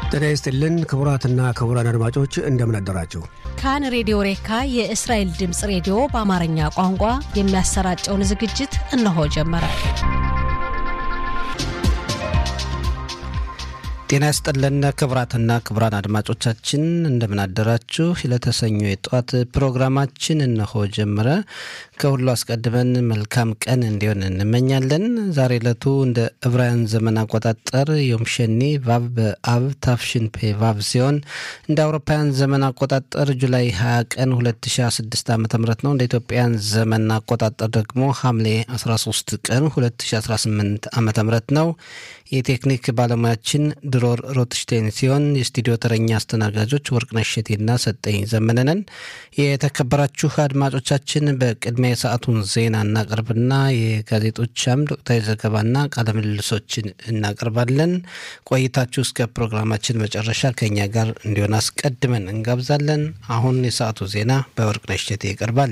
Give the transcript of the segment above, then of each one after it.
ጤና ይስጥልን ክቡራትና ክቡራን አድማጮች እንደምን አደራችሁ። ካን ሬዲዮ ሬካ የእስራኤል ድምፅ ሬዲዮ በአማርኛ ቋንቋ የሚያሰራጨውን ዝግጅት እነሆ ጀመረ። ጤና ይስጥልን ክቡራትና ክቡራን አድማጮቻችን እንደምን አደራችሁ። ለተሰኞ የጠዋት ፕሮግራማችን እነሆ ጀመረ። ከሁሉ አስቀድመን መልካም ቀን እንዲሆን እንመኛለን። ዛሬ ዕለቱ እንደ ዕብራውያን ዘመን አቆጣጠር ዮምሸኒ ቫብ በአብ ታፍሽን ፔ ቫብ ሲሆን እንደ አውሮፓውያን ዘመን አቆጣጠር ጁላይ 20 ቀን 2016 ዓ ም ነው። እንደ ኢትዮጵያን ዘመን አቆጣጠር ደግሞ ሐምሌ 13 ቀን 2018 ዓ ም ነው። የቴክኒክ ባለሙያችን ድሮር ሮትሽቴን ሲሆን የስቱዲዮ ተረኛ አስተናጋጆች ወርቅነሽ እሸቴና ሰጠኝ ዘመነነን። የተከበራችሁ አድማጮቻችን በቅድሚያ የሰዓቱን ዜና እናቀርብና የጋዜጦች አምድ ወቅታዊ ዘገባና ቃለ ምልልሶችን እናቀርባለን። ቆይታችሁ እስከ ፕሮግራማችን መጨረሻ ከኛ ጋር እንዲሆን አስቀድመን እንጋብዛለን። አሁን የሰዓቱ ዜና በወርቅነሽ እሸቴ ይቀርባል።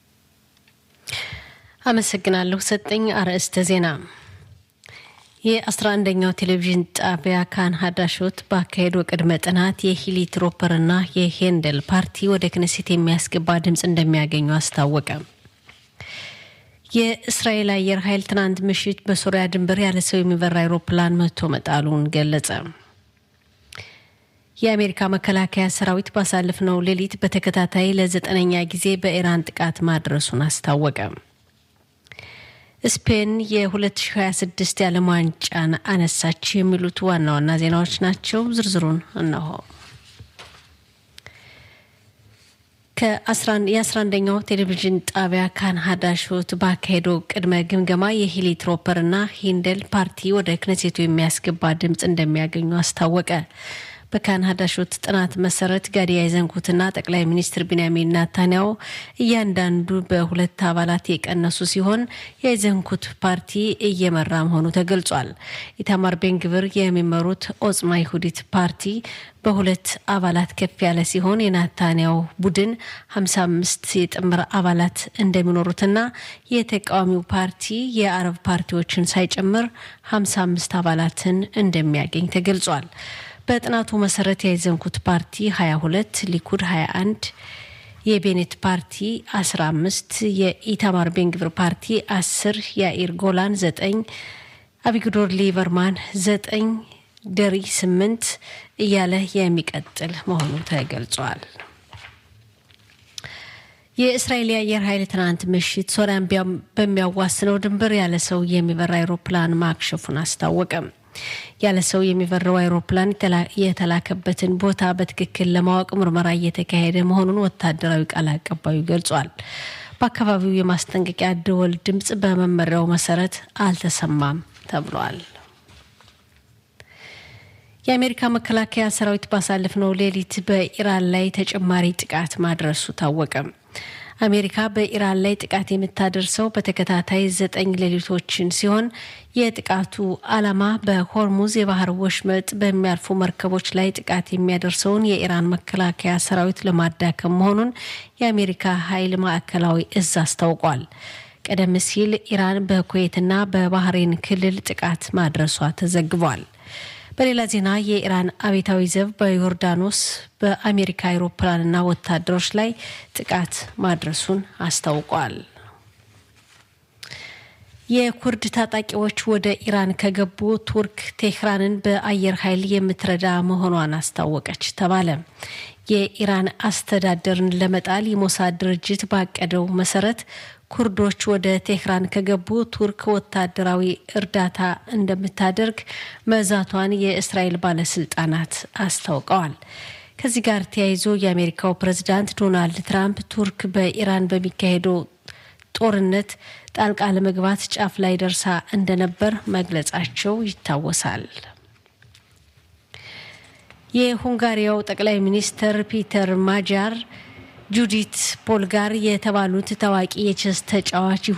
አመሰግናለሁ ሰጠኝ። አርዕስተ ዜና የአስራ አንደኛው ቴሌቪዥን ጣቢያ ካን ሀዳሾት ባካሄዱ ቅድመ ጥናት የሂሊ ትሮፐርና የሄንደል ፓርቲ ወደ ክነሴት የሚያስገባ ድምፅ እንደሚያገኙ አስታወቀ። የእስራኤል አየር ኃይል ትናንት ምሽት በሶሪያ ድንበር ያለ ሰው የሚበራ አይሮፕላን መቶ መጣሉን ገለጸ። የአሜሪካ መከላከያ ሰራዊት ባሳለፍነው ሌሊት በተከታታይ ለዘጠነኛ ጊዜ በኢራን ጥቃት ማድረሱን አስታወቀ። ስፔን የ2026 የዓለም ዋንጫን አነሳች። የሚሉት ዋና ዋና ዜናዎች ናቸው። ዝርዝሩን እነሆ። የአስራ1ኛው ቴሌቪዥን ጣቢያ ካን ሀዳሾት ባካሄደው ቅድመ ግምገማ የሂሊ ትሮፐርና ሂንደል ፓርቲ ወደ ክነሴቱ የሚያስገባ ድምፅ እንደሚያገኙ አስታወቀ። በካን ሀዳሾት ጥናት መሰረት ጋዲ ያይዘንኩትና ጠቅላይ ሚኒስትር ቢንያሚን ናታንያው እያንዳንዱ በሁለት አባላት የቀነሱ ሲሆን የአይዘንኩት ፓርቲ እየመራ መሆኑ ተገልጿል። ኢታማር ቤንግብር የሚመሩት ኦጽማ ይሁዲት ፓርቲ በሁለት አባላት ከፍ ያለ ሲሆን የናታንያው ቡድን 55 የጥምር አባላት እንደሚኖሩትና የተቃዋሚው ፓርቲ የአረብ ፓርቲዎችን ሳይጨምር 55 አባላትን እንደሚያገኝ ተገልጿል። በጥናቱ መሰረት የያዘንኩት ፓርቲ 22፣ ሊኩድ 21፣ የቤኔት ፓርቲ 15፣ የኢታማር ቤንግብር ፓርቲ 10፣ የአኢር ጎላን 9፣ አቢግዶር ሊበርማን 9፣ ደሪ 8 እያለ የሚቀጥል መሆኑ ተገልጿል። የእስራኤል የአየር ኃይል ትናንት ምሽት ሶሪያን በሚያዋስነው ድንበር ያለ ሰው የሚበራ አይሮፕላን ማክሸፉን አስታወቀም። ያለ ሰው የሚበረው አይሮፕላን የተላከበትን ቦታ በትክክል ለማወቅ ምርመራ እየተካሄደ መሆኑን ወታደራዊ ቃል አቀባዩ ገልጿል። በአካባቢው የማስጠንቀቂያ ደወል ድምፅ በመመሪያው መሰረት አልተሰማም ተብሏል። የአሜሪካ መከላከያ ሰራዊት ባሳለፍነው ሌሊት በኢራን ላይ ተጨማሪ ጥቃት ማድረሱ ታወቀ። አሜሪካ በኢራን ላይ ጥቃት የምታደርሰው በተከታታይ ዘጠኝ ሌሊቶችን ሲሆን የጥቃቱ ዓላማ በሆርሙዝ የባህር ወሽመጥ በሚያልፉ መርከቦች ላይ ጥቃት የሚያደርሰውን የኢራን መከላከያ ሰራዊት ለማዳከም መሆኑን የአሜሪካ ኃይል ማዕከላዊ እዝ አስታውቋል። ቀደም ሲል ኢራን በኩዌትና በባህሬን ክልል ጥቃት ማድረሷ ተዘግቧል። በሌላ ዜና የኢራን አብዮታዊ ዘብ በዮርዳኖስ በአሜሪካ አውሮፕላንና ወታደሮች ላይ ጥቃት ማድረሱን አስታውቋል። የኩርድ ታጣቂዎች ወደ ኢራን ከገቡ ቱርክ ቴህራንን በአየር ኃይል የምትረዳ መሆኗን አስታወቀች ተባለ። የኢራን አስተዳደርን ለመጣል የሞሳድ ድርጅት ባቀደው መሰረት ኩርዶች ወደ ቴህራን ከገቡ ቱርክ ወታደራዊ እርዳታ እንደምታደርግ መዛቷን የእስራኤል ባለስልጣናት አስታውቀዋል። ከዚህ ጋር ተያይዞ የአሜሪካው ፕሬዝዳንት ዶናልድ ትራምፕ ቱርክ በኢራን በሚካሄደው ጦርነት ጣልቃ ለመግባት ጫፍ ላይ ደርሳ እንደነበር መግለጻቸው ይታወሳል። የሁንጋሪያው ጠቅላይ ሚኒስትር ፒተር ማጃር ጁዲት ፖልጋር የተባሉት ታዋቂ የቼስ ተጫዋች